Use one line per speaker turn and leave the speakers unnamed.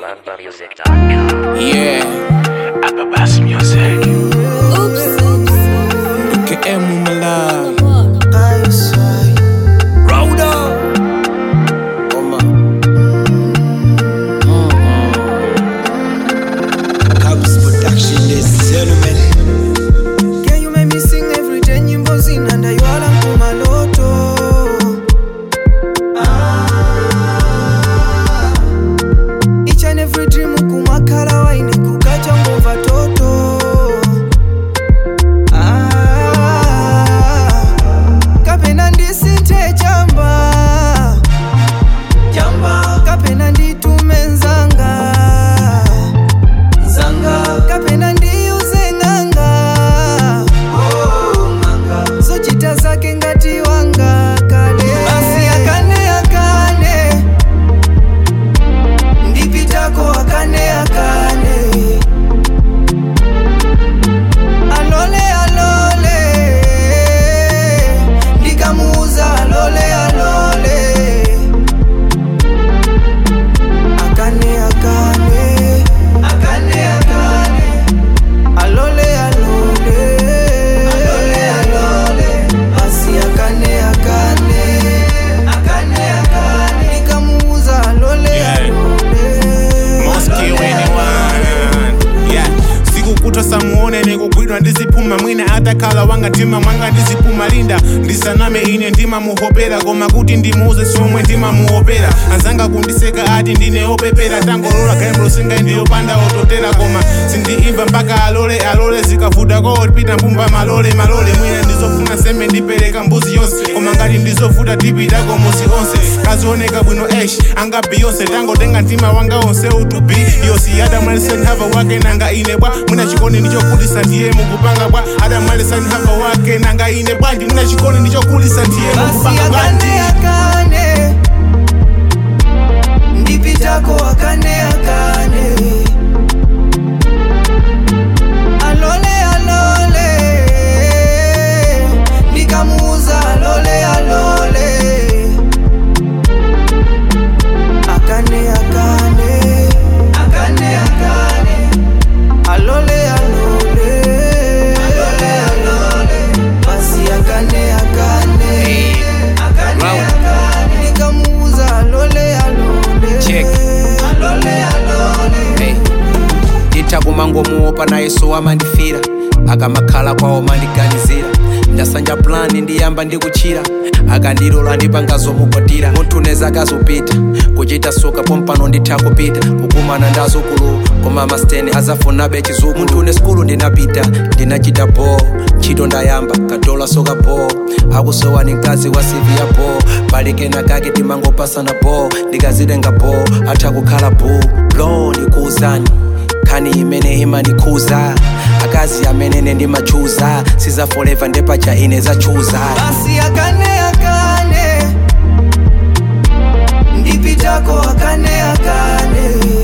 AlarmBarMusic.com.
Yeah,
Ababas Music.
UKM Malai.
Eyesight.
Rhoda. Oma.
Cubs production, ladies and gentlemen. Can you make me sing every day nyimbo zinanda ywala mkumaloto Each and every dream kumakhala waine kukacha ngova toto Ah, kapena ndisinthe chamba chamba kapena nditume nzanga zanga kapena ndiyuze ng'anga zochita zake ngati wanga kale basi akane akane ndipitako akane akane alole alole ndikamuuza alole alole akane akane akane akane alole alole alole alole basi akane akane akane akane ndikamuuza alole
Yeah.
alole
Mosque anyone. Yeah. sikukutwa samuone nikugwidwa ndizipuma mwina atakhala wanga ntima mwanga ndizipuma linda ndisaname ine ndima muhopera koma kuti ndimuuze somwe ndima muhopera anzanga kundiseka ati ndine opepera tangolola gaimbo singa ndiyopanda ototera koma sindiimva mpaka alole alole zikavuta kootipita mbumba malole malole mwina ndizofuna sembe ndipereka mbuzi yonse koma ngati ndizovuta tipitako musi onse kazioneka bwino esh anga beyonce tangotenga mtima wanga onse utubi yosi adamalisenhava wake nanga ine bwa mwina chikoni ndichokulisa ndiye mukupanga bwa adamalisenhava wake nanga ine bwanji mwina chikoni ndichokulisa ndiye
basi
mukupanga bwanji
akane akane ndipitako akane akane alole alole ndikamuuza alole alole akane akane akane akane alole alole alole alole basi akane akane akane
Round.
akane ndikamuuza alole alole
Check.
alole alole
hey. nditakumangomuopa naye so amandifira akamakhala kwawo mandiganizira ndasanja plani ndiyamba ndikuchira akandilola ndipangazomukwatira munthu neza akazopita kuchita soka pompano nditha kupita kukumana ndazukulu koma masteni azafunabe chizukulu munthu une skulu ndinapita ndinachita bo ntchito ndayamba kadola soka bo akusowa ni mkazi wa sivi ya bo palikena kake timangopasana bo ndikazitenga bo atha kukhala bo lo ndikuuzani nkhani imene imanikhuza akazi amenene ndimachuza siza forever ndepacha ine zachuza
basi akane akane ndipitako akane akane